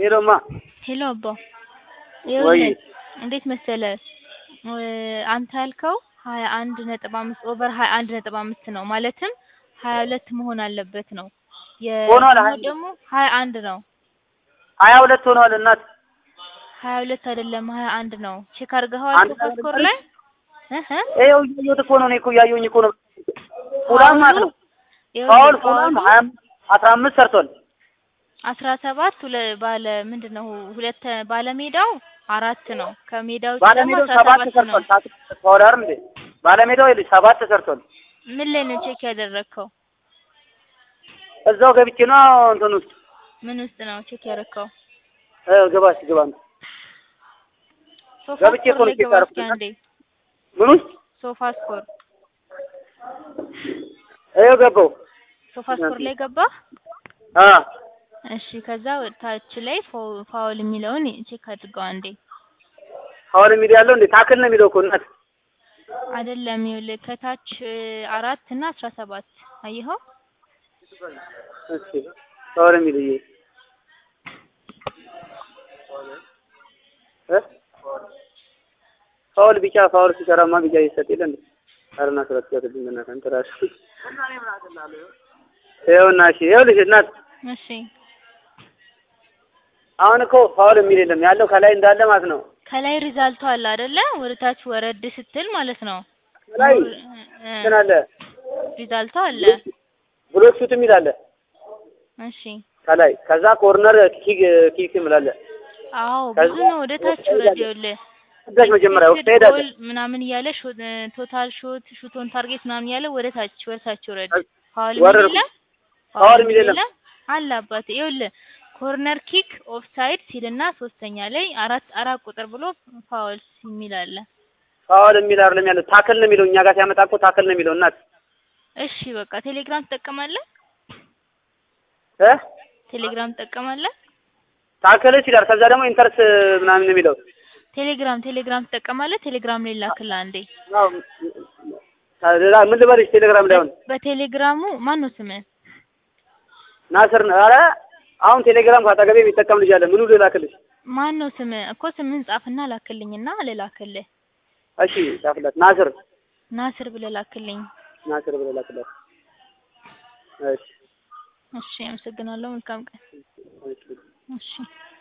ሄሎማ ሄሎ አባ ወይ ይኸውልህ እንዴት መሰለህ አንተ ያልከው ሀያ አንድ ነጥብ አምስት ኦቨር ሀያ አንድ ነጥብ አምስት ነው ማለትም ሀያ ሁለት መሆን አለበት ነው ሆኗል። የእኛው ደግሞ ሀያ አንድ ነው ሀያ ሁለት ሆኗል እናት ሀያ ሁለት አይደለም ሀያ አንድ ነው ቼክ አድርገኸዋል አንድ ሶፋ ስኮር ላይ እህ ይኸው እያየሁት እኮ ነው እኔ እኮ እያየሁኝ እኮ ነው ሁላም ማለት ነው ፋውል ሁላም ሀያ አስራ አምስት ሰርቷል አስራ ሰባት ሁለ ባለ ምንድን ነው ሁለት ባለሜዳው አራት ነው ከሜዳው ውጭ ደግሞ ባለሜዳው አስራ ሰባት ሰባት ነው ሰርቷል ፋውል አይደል እንዴ ባለሜዳው ይኸውልሽ ሰባት ሰርቷል ምን ላይ ነው ቼክ ያደረግከው እዛው ገብቼ ነው እንትን ውስጥ ምን ውስጥ ነው ቼክ ያደረግከው እ ግባ እስኪ ግባ ሶፋ ገብቼ እኮ ስኮር ነው ላይ ቼክ ግባ እስኪ ያደረኩት። አንዴ ምን ውስጥ ሶፋ ስኮር ይኸው ገባሁ ሶፋ ስኮር ላይ ገባ አ እሺ ከዛ ታች ላይ ፋው- ፋውል የሚለውን ቼክ አድርገው አንዴ ፋውል የሚል ያለው እንዴ ታክል ነው የሚለው እኮ እናት አይደለም ይኸውልህ ከታች እ, አራት እና አስራ ሰባት አየኸው እሺ ፋውል የሚል እዬ እ ፋውል ቢጫ ፋውል ሲሰራማ ቢጫ ይሰጥ የለ እንዴ አረና ስለተሰጥልኝ በእናትህ አንተ እራስህ ይኸውና እሺ ይኸውልሽ እናት እሺ አሁን እኮ ፋውል የሚል የለም ያለው ከላይ እንዳለ ማለት ነው ከላይ ሪዛልቱ አለ አይደለ ወደ ታች ወረድ ስትል ማለት ነው ከላይ እ- እንትን አለ ሪዛልቱ አለ ብሎክ ሹት የሚል አለ እሺ ከላይ ከዛ ኮርነር ኪክ ኪክ የሚል አለ አዎ ከዛ ብዙ ነው ወደ ታች ውረድ ይኸውልህ ከዛች መጀመሪያ ውስጥ ኤክስፔክትድ ትሄዳለህ ጎል ምናምን እያለ ሾት ቶታል ሾት ሹት ኦን ታርጌት ምናምን እያለ ወደ ታች ወደ ታች ውረድ ፋውል የሚል ወረድኩ። የለም ፋውል የሚል የለም። አለ አባቴ ይኸውልህ ኮርነር ኪክ ኦፍሳይድ ሲልና ሶስተኛ ላይ አራት አራት ቁጥር ብሎ ፋውል የሚል አለ ፋውል የሚል አይደለም ያለው ታክል ነው የሚለው እኛ ጋር ሲያመጣ እኮ ታክል ነው የሚለው እናት እሺ በቃ ቴሌግራም ትጠቀማለህ እ ቴሌግራም ትጠቀማለህ ታክል ይችላል ከዛ ደግሞ ኢንተርስ ምናምን ነው የሚለው ቴሌግራም ቴሌግራም ትጠቀማለህ ቴሌግራም ላይ ላክልህ አንዴ ያው ሌላ ምን ልበልሽ ቴሌግራም ላይ አሁን በቴሌግራሙ ማን ነው ስምህ ናስር ነው ኧረ አሁን ቴሌግራም ካጠገቤ የሚጠቀም ልጅ አለ ምኑ ልላክልሽ ማን ነው ስምህ እኮ ስምህን ጻፍና ላክልኝና ልላክልህ እሺ ጻፍላት ናስር ናስር ብለህ ላክልኝ ናስር ብለህ ላክላት እሺ እሺ አመሰግናለሁ መልካም ቀን እሺ እሺ